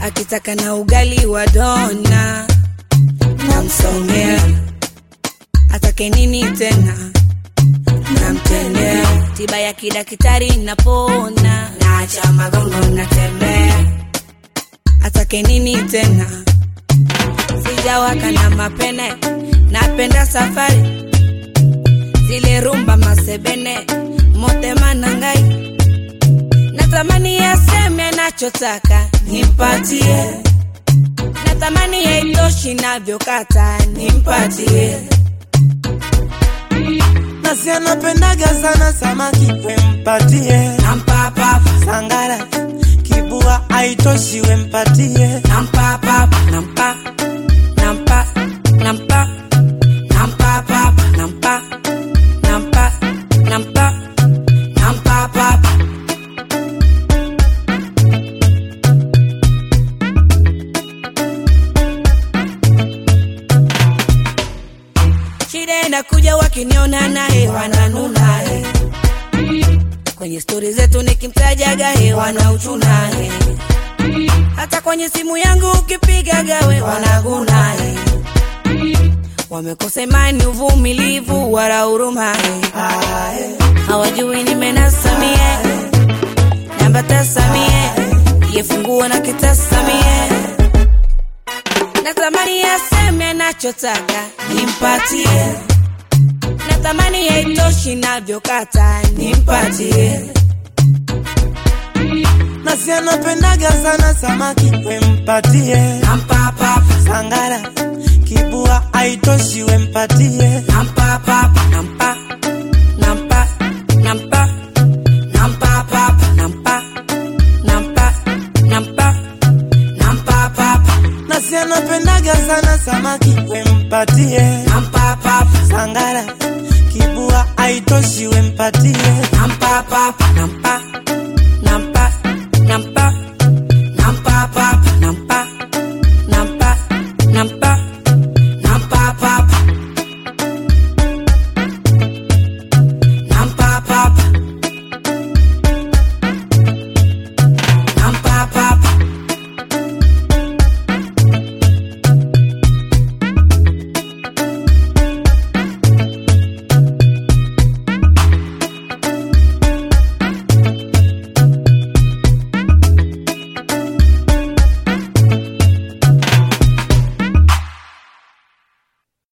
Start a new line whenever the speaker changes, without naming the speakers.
akitaka na ugali wa dona namsongea atake nini tena namtendea tiba ya kidaktari napona naacha magongo natembea atake nini tena sijawaka na mapene napenda safari zile rumba masebene motema na ngai natamani yaseme nachotaka nimpatie natamani yaitoshi navyokata nimpatie
nasi anapendaga sana samaki wempatie
nampapapa
sangara kibua aitoshi wempatie
nampapapa nampa nampa nampa nampapapa nampa nampa nampa nampapapa shida inakuja wakiniona naye wananunaye kwenye stori zetu nikimtajaga he wanauchunaye hata kwenye simu yangu ukipigaga we wanagunaye wamekosa imani uvumilivu wala hurumaye hawajui nimenasamie namba tasamie yefunguo na kitasamie natamani yaseme anachotaka nimpatie natamani yaitoshi navyokata nimpatie
nasi anapendaga sana samaki wempatie
nampapapa
sangara kibua aitoshi wempatie
nampapapa nampa nampa nampa nampapapa nampa nampa nampa nampapapa
nasi anapendaga sana samaki wempatie
nampapapa
sangara kibua aitoshi wempatie
nampapapa nampa